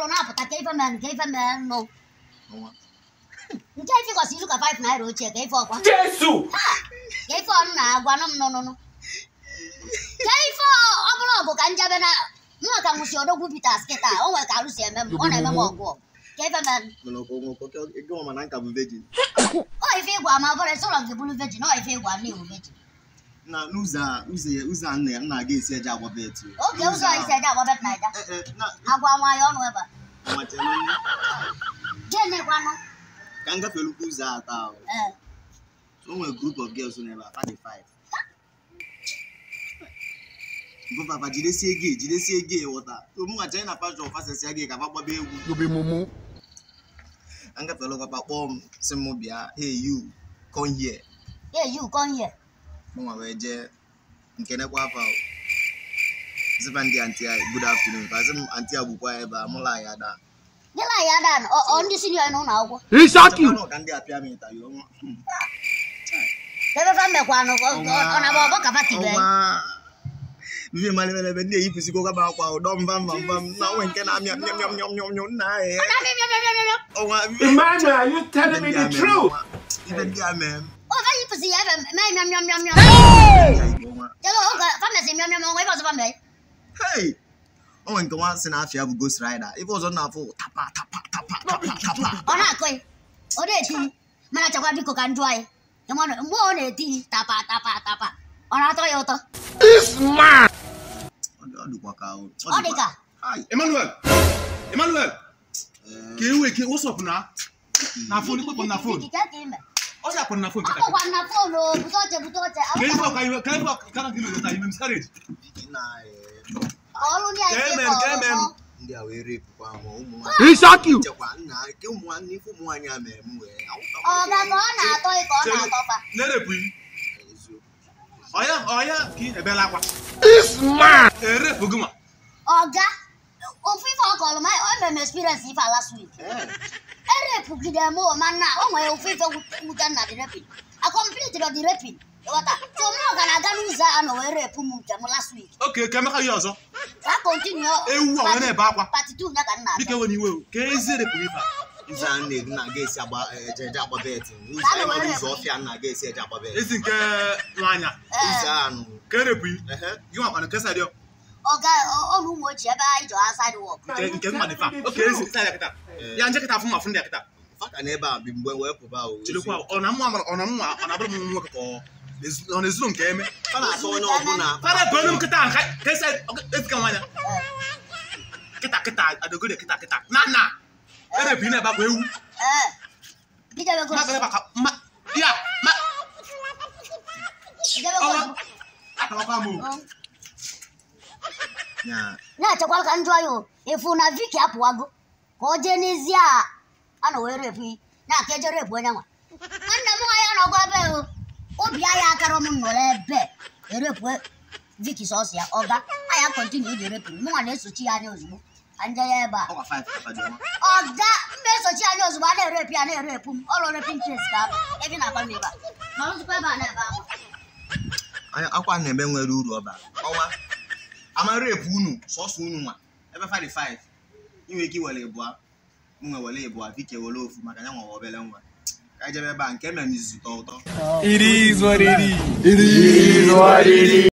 ọrụ na-apụta ka ife mee ka ife mee nụ ọnwa nke ife gosi izu ka 5 naira ochie ka ife ọkwa Jésù. ka ife ọnụ na-agwa nụ m nụnụnụ ka ife ọ bụla ọgụ ka njebe na nwa ka nwụsi odogwu Peters kịta o nwere ka arụsi eme m ọ na-eme m ọgụ ọgụ. ka ife mee mana ọkọ nwa ọkọ ego ọma na nka bụ virgin ọ ife ịgwa ma ọ bụrụ sọrọ gị bụrụ vejin ọ ife ịgwa na iwu vejin na n'ụzọ a ụzọ ya ụzọ a nna ya nna ga esi eje agba bet oge ụzọ isi eje agba bet naija na agwa nwa ya ọnụ ebe a ọnwa chere nne gịnị gwanụ ka m gafelukwa ụzọ a taa ahụ ee so o nwere group of girls n'ebe a fadị five bụ papa jidesie gị jidesie gị ghọta so mụ nwacha na pastọ fasesia gị ka fa gbaba egwu You be mumu. ka m gafelụkwapa kpọọ m sị m bịa hey you come here yeah you come here mụ nwa wee jee nke nekwa afa o. sịfa ndị anti ya good afternoon ka sị m anti ya gbukwa ebe a mụla ya daa gịla ya dan ọ ndị sinio n'ụlọ akwụkwọ Isaki. Chakwanụ ka ndị apịa m ịta ya ọnwa ebe fa mmekwanụ ọ na-agba ọgbọ ka fatibe ọnwa vivi mmalị ebe ndị eyipụsịgo gaba akwa ụdọ mba mba mba m na nwe nke na-amịa nyom nyom nyom nyom nyom nna ya ọnwa Emmanuel, are you telling me the truth? ife ndị a mee m o fa yipụsi ya ebe mee nyom nyom nyom nyom ya igbo nwa jelo oge fa mesi nyom nyom ebe ọzọ fa mee hey o nwere nke nwa sị na afịa bụ ghost rider ife ọzọ na-afụ tapa tapa tapa tapa tapa ọ na-akụ ya ọ na-eti mana chakwa biko ka njụ anyị ịmanụ mgbe ọ na-eti tapa tapa tapa ọ na-atọ ya ụtọ This man. Ọ dị- ọ dịkwa ka o ọ dị ka Hai, Emmanuel, Emmanuel, eh, ka ewe ke what's up na? Na phone, ikpe na phone. ikike ka ime Ọ sị akpọ na phone kịta. akpọkwa na fonu o bute oche bute oche Ka ife ọka iwe, ka ife ọka ka gị lụta ime miscarriage. Vicky na eh, ka ọrụ ndị anyị Ka si emem, ka ka emem. ọrụ ndị a wee repụkwa m ụmụ nwaanyị Isaki. chekwa nna ke ụmụ nwanne ife ụmụ nwaanyị a mere m wee ọ ga ka ọ na-atọ ị ka ọ na-atọ fa Na-erepụ yi. Ọya, ọya ka ị ebela akwa. This man. Erepụ gị nwa. ọga ofu ife ọ kọrọ m o mere m experience ife last week erepụgide m o mana o nwere ofu ife wute nna dị repin a complete dị repin ịghọta so mụ ga na-aga n'ụzọ a nọ wee repụ m nke m last week Oke, ka emeka ya ọzọ. ka continue Ewu a wee na-ebe akwa. pati tu ya ka nna Biko ewe n'iwe o. Ka ezi erepụ ife a. ụzọ a nna na aga esi agba eje eje agba bet ụzọ anyị nwere ụzọ ọfịa nna aga esi eje agba bet Ezi nke nwaanya. ụzọ anụ Ka erepụ yi. ehe Gị nwakwana ka esa dị ọ. ọga ọnụ ụmụ ochie ebe anyị jọ aside work Nke nke mma dị fa. Oke, ezi sa ya kịta. Ya nje kịta afụ m afụ ndị ya kịta. faka na ebe a bi mgbe wee pụba o Chilekwa ọ na mma ọ na mma ọ na-abụrụ m nwoke ka ọ ọ na-ezuru nke eme. fa na-atọ onye ọbụla Fara bụrụ m kịta nka ka esa ezika nwanya. Kịta kịta adogode kịta kịta. Na na. Erepụ yi na-ebe akwa ewu. ee bidebe Ma ga ebe aka ma ya ma ọwa atakwa m o. ya na-echekwara ka njọ ya o efu na viki apụwago ka ọ jee n'ezie a a na wee repụ yi na-aka eje repụ onye nwa nwanne m nwa ya nọgwa ebe o obi anya akara m nọrọ ebe erepụ viki sọsọ ya ọga anya kọntinu ịdị repụ mụ nwa na-esochi ya anya ozugbo ka nje ya ebe a ọkwa 5 papa dị nwa ọga mba esochi anya ozugbo a na-erepụ ya na-erepụ m ọrụ repin kes ka abụ ebe na-agba m ebe a ma nzukọ ebe a na-ebe ahụ Anya- akwa na-eme nwere uru ọba ọnwa ama repu unu sọsọ unu nwa ebe fa dị 5 inwe ike iwere ịbụa m nwe were ịbụa vike were ofu maka ya nwa obere nwa ka anyị jebe ebe a nke mere m izuzu tọ ụtọ It is what it is. It is what it is.